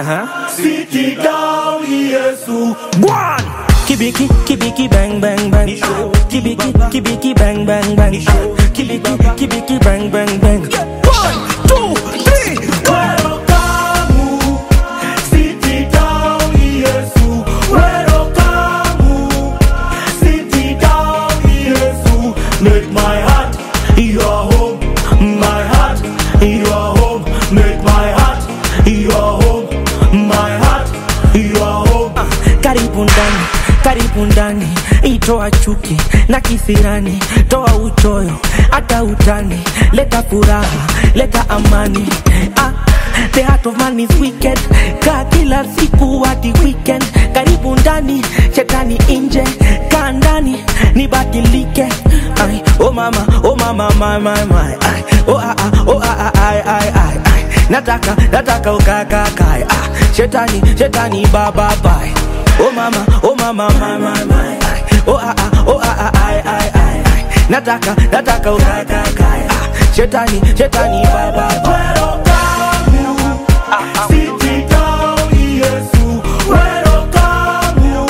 Uh-huh. Siti down Yesu One. Kibiki, kibiki, bang, bang, bang. Kibiki, kibiki, bang, bang, bang. Kibiki, kibiki, bang, bang, bang. One, two, three. Wero kamu Siti down Yesu Wero kamu Siti down Yesu Make my heart your home My heart your home Make my heart your home My heart your home Karibu ndani, karibu ndani, itoa chuki na kisirani, toa uchoyo hata utani, leta furaha, leta amani. Ah, the heart of man is wicked, kaa kila siku hadi weekend. Karibu ndani, shetani nje, kaa ndani, nibadilike. Ay, oh mama, oh mama, my, my, my. Ay, oh ah ah, oh ah ah, ay, ay, ay, ay. Nataka, nataka ukakakae. Ah, shetani, shetani, bye bye bye. Oh mama, oh mama, my, my, my. Ay, Oh ah ah, oh ah ah, ay, ay, ay, ay. Nataka, nataka ukakakae. Ah, shetani, shetani, bye bye bye. Wero kamu Siti down Yesu Wero kamu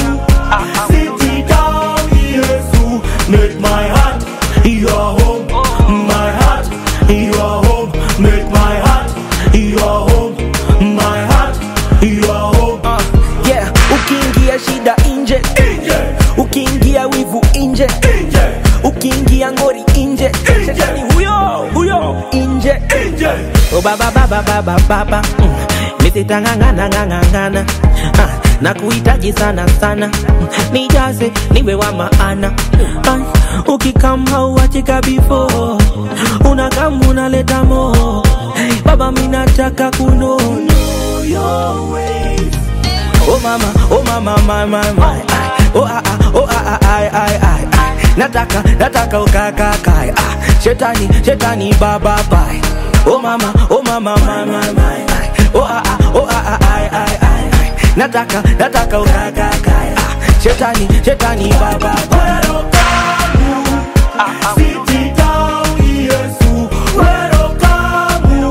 Siti down Yesu Make my heart your home My heart your home Make my heart your home My heart your home Ah, yeah, ukiingia shida nje, Inje ukiingia wivu nje, Inje ukiingia ngori nje, shetani huyo huyo nje. Inje Oh baba baba baba baba mm. Nisitangangana ngangangana ah, na kuhitaji sana sana mm. Nijaze niwe wa maana ah, ukikam hauachika before unakam unaleta mo baba minataka kuno Your ways Oh mama, oh mama, my, my, my. Ay, Oh ah ah, oh ah ah, ay, ay, ay, ay. Nataka, nataka ukakakae. Ah, shetani, shetani, bye bye bye. Oh mama, oh mama, my, my, my. Ay, Oh ah ah, oh ah ah, ay, ay, ay, ay. Nataka, nataka ukakakae. Ah, shetani, shetani, bye bye bye. Wero kamu Siti down Yesu Wero kamu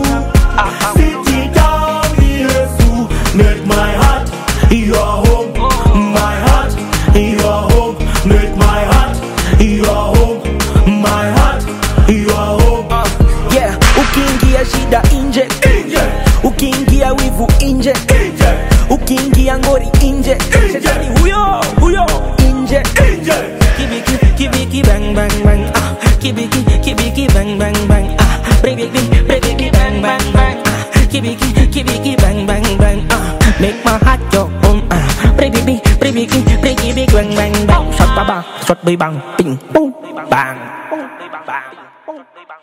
Siti down Yesu Make my heart your home My heart your home Make my heart your home My heart your home Ah, yeah, ukiingia shida nje, Inje ukiingia wivu nje, Inje ukiingia ngori nje, shetani huyo huyo nje. Inje Kibiki, kibiki, bang, bang, bang. Ah, kibiki, kibiki, bang, bang, bang. Ah, bribiki, bribiki, bang, bang, bang. Ah, kibiki, kibiki, bang, bang, bang. Ah, make my heart your home. Ah, bribiki, bribiki, bribiki, bang, bang, bang. Shot ba bang, shot ba bang, ping, boom, bang.